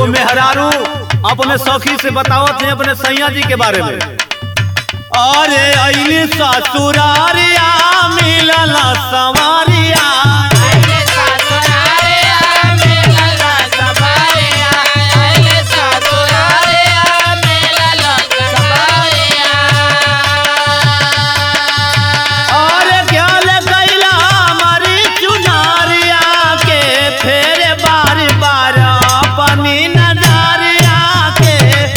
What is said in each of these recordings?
एगो मेहरारू अपने सखी से बतावत है अपने सैया जी के बारे में अरे अली ससुरारिया मिलल सवारिया अरे क्या ले गैला हमारी चुनारिया के फेरे बार बार अपनी नजरिया के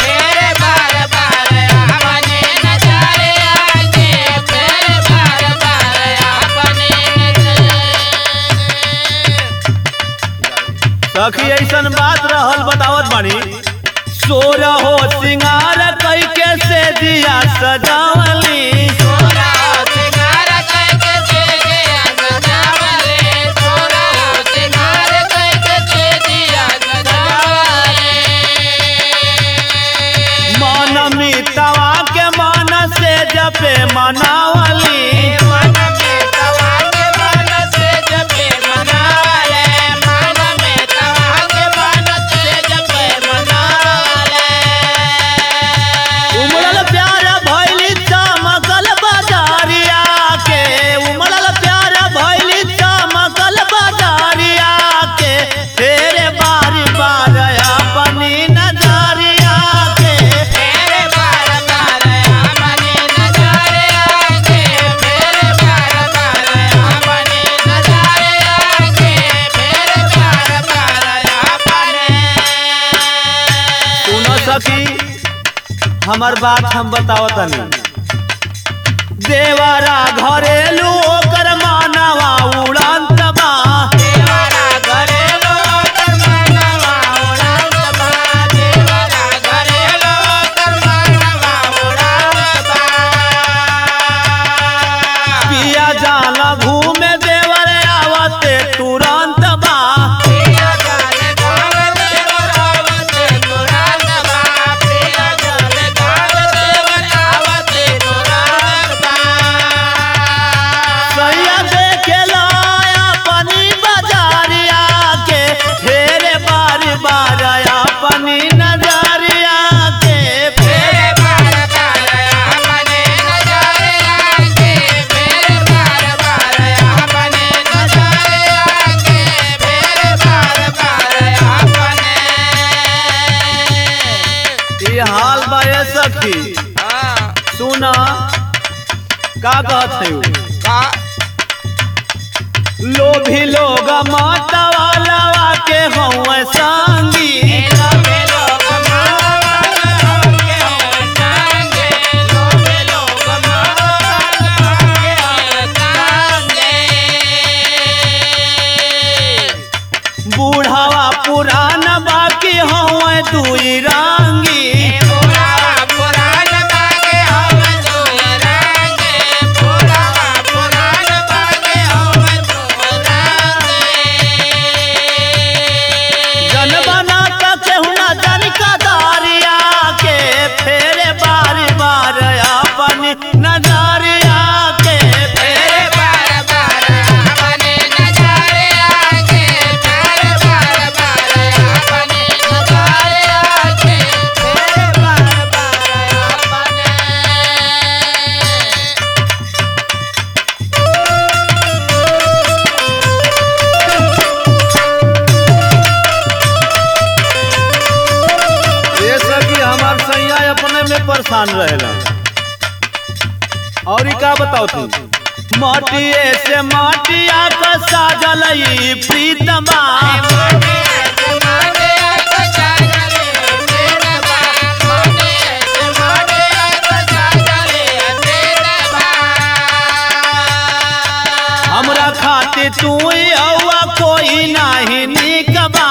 सखी ऐसन बात रहल बतावत बानी सोर हो सिंगार कई के से दिया सजावली मन मितवा के मन से जपे मनावली उमड़ल प्यार भैली चमकल बाजारिया के उमड़ल प्यार भैली चमकल बाजारिया के तेरे बारी बार अपनी नजरिया के सुनो सखी हमार बात हम बतावतनी देवरा घरेलू ओकर मानवा उड़ंत बा पिया जाला घूमे देवर आवते तुरंत बा सैया देखेला अपनी बाजारिया के फेरे बार बार अपनी नजरिया के फेरे ये हाल बा ये सखी सुना का कहत है उ? लोभी लोग माता वाला के हौवे संगी बूढ़ावा पुरान बाकी हौवे दुई रंगी जन बना का केहुना जन का दारिया के फेरे बार बार अपनी नजरिया के फेरे ये सखी हमार सैया अपने में परेशान रहेला और का बताओ तू माटिए से माटिया का साजल ई प्रीतमा हमरा खातिर तू ही हवा कोई नाही निकबा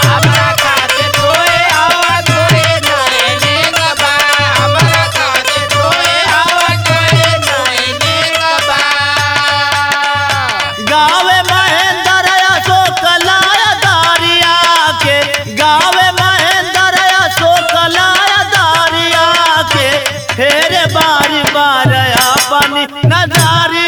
गावे महेंद्र अशोक लाया दारिया के गावे महेंद्र अशोक लाया दारिया के फेरे बारी बार अपनी नजारिया